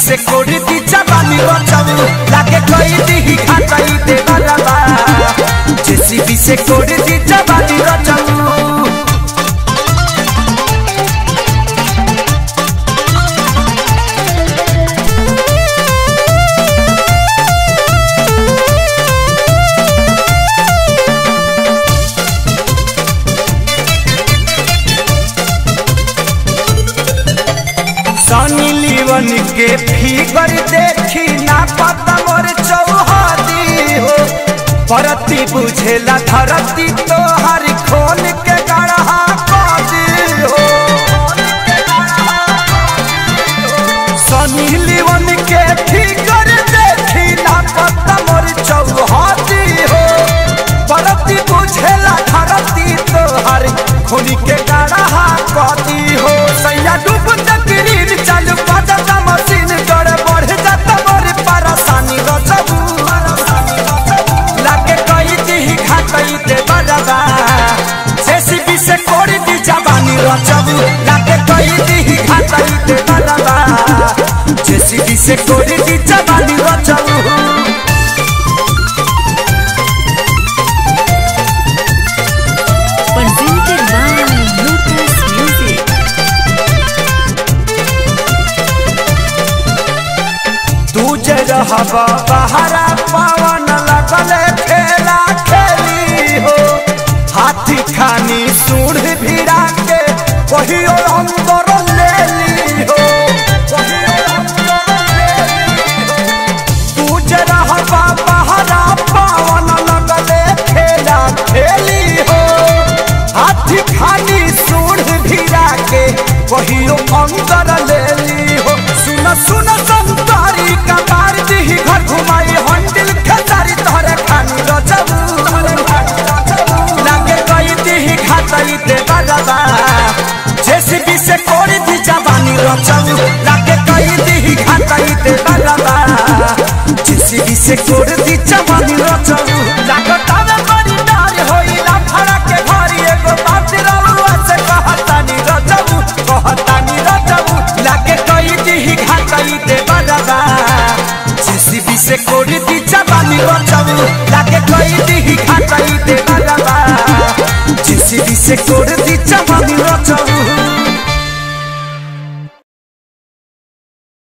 से कोड़ी दी जवानी बचाऊ लागे कोई दी घाटाई दे बरबा जेसीबी से कोड़ी दी जवानी बचाऊ सनी लीवन के फिगर देखी ना पता मोर चौहदी हो परती बुझेला धरती तो हर खोल के गढ़ा कदी हो सनी लीवन के फिगर देखी ना पता मोर चौहदी हो परती बुझेला धरती तो हर खोल के गढ़ा कदी हो सैया डूब तकरीर चालू पता मशीन गड़ बढ़ जाता मोर परेशानी रचबू लागे कई दी घाटई दे बरबा जेसीबी से कोड़ी दी जवानी रचबू लागे कई दी घाटई दे बरबा जेसीबी से कोड़ी दी जवानी रचबू Presented by Lotus Music. तू जे रहबा बहरा पवन लगले खेला खेली हो हाथी खानी सूढ़ भिड़ा के कहियो अंदर ले ली हो कहियो अंदर ले ली हो। तू जे रहबा बहरा पवन लगले खेला खेली हो हाथी खानी सूढ़ भिड़ा के कहियो अंदर ले ली हो सुन सुन संतारी कबार दी घर घुमाई हंडिल खेसारी तोहरे खानी रचबू लागे कई दी खातई दे बरबा जेसीबी से कोड़ी दी जवानी रचबू लागे कई दी खातई दे बरबा जेसीबी से कोड़ी दी जवानी रचबू लागतावे बड़ी डार होइला फड़ा के घरी एगो बात रउआ से कहतानी रचबू कहतानी रचबू लागे कई दी घाटई दे बरबा जेसीबी से कोड़ी दी जवानी रचबू लागे कई दी घाटई दे बरबा जेसीबी से कोड़ी दी जवानी